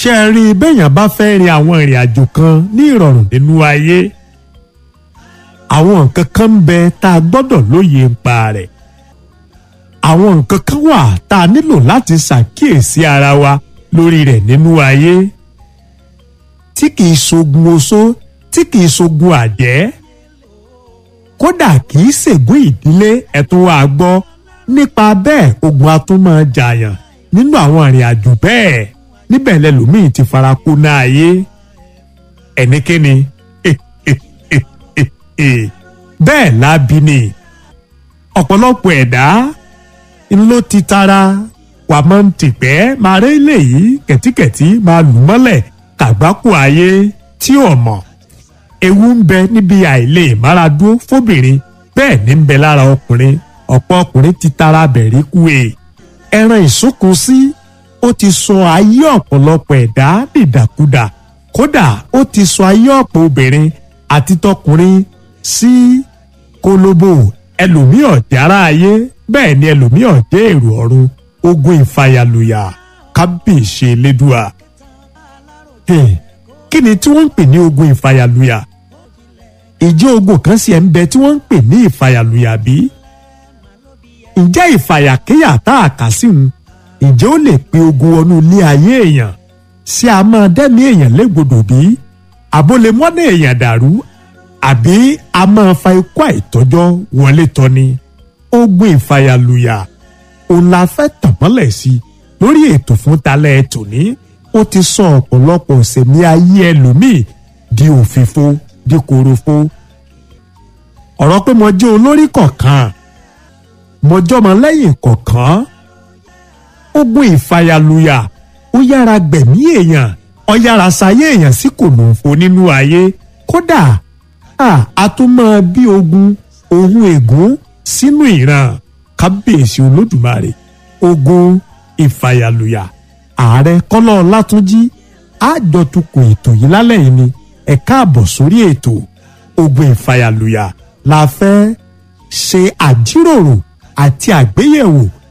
ṣé ẹ rí i béèyàn bá fẹ́ rin àwọn ìrìn àjò kan ní ìrọ̀rùn nínú ayé àwọn nǹkan kan ń bẹ tá a gbọ́dọ̀ lóye ń pa rẹ̀ àwọn nǹkan kan wà tá a nílò láti ṣàkíyèsí ara wa lórí rẹ̀ nínú ayé tí kìí ṣogun oṣó tí kìí ṣogun àjẹ́ kódà kìí ṣègùn ìdílé ẹ̀tún wa gbọ́ nípa bẹ́ẹ̀ ogun atúmọ̀ jàyàn nínú àwọn ìrìn àjò bẹ́ẹ̀ níbẹ̀ lẹ́lòmíì ti fara kó náà ayé ẹnikẹ́ni bẹ́ẹ̀ lábí ni ọ̀pọ̀lọpọ̀ ẹ̀dá ló ti tara wà máa ń tìpẹ́ máa rí eléyìí kẹ̀tíkẹ̀tí máa lù mọ́lẹ̀ kàgbákò ayé tí ò mọ̀ ewu ń bẹ níbi àìlè máradúró fóbìnrin bẹ́ẹ̀ ní ń bẹ lára ọkùnrin ọ̀pọ̀ ọkùnrin ti tara bẹ̀rí kú e ẹran ìsúnkun sí ó ti sọ ayé ọ̀pọ̀lọpọ̀ ẹ̀dá dìdàkudà kódà ó ti sọ ayé ọ̀pọ̀ obìnrin àti tọkùnrin sí kólóbò ẹlòmíì ọ̀jára ayé bẹ́ẹ̀ ni ẹlòmíì ọ̀jẹ́ èrò ọ̀run ogun ìfàyàlùyà kábíyèsí elédùà. kí ni tí wọ́n ń pè ní ogun ìfàyàlùyà? ìjẹ́ ogun kan sì ẹ̀ ń bẹ tí wọ́n ń pè ní ìfàyàlùyà bí? ǹjẹ́ ìfàyàkéyà tá a kà sí un ǹjẹ́ ó lè pe ogun wọnú ilé ayé èèyàn sí a máa dẹ́mi èèyàn légbodò bí? àbólemọ́nà èèyàn dàrú àbí a máa fa ikú àìtọ́jọ́ wọlé tọ́ni ogun ìfàyàlùyà òun la fẹ́ tàn mọ́lẹ̀ sí lórí ètò fún talẹ̀ tòní ó ti sọ ọ̀pọ̀lọpọ̀ ìsẹ̀mí ayé ẹlòmíì di òfìfo di korofo ọ̀rọ̀ pé mo jẹ́ olórí kọ̀ọ̀kan mo jọ́mọ lẹ́yìn kọ̀ọ̀kan ogun ìfàyàlùyà ó yára gbẹ̀mí èèyàn ó yára sayé èèyàn sí kòlòǹfò nínú ayé kódà a tún máa bí ogun ohun ègún sínú ìran kábíyèsí olódùmarè ogun ìfàyàlùyà ààrẹ kọ́lá ọlátúnjí àjọtukọ̀ ètò yìí lálẹ́ yìí ni ẹ káàbọ̀ sórí ètò ogun ìfàyàlùyà la fẹ́ ṣe àjíròrò àti àgbéyẹ̀wò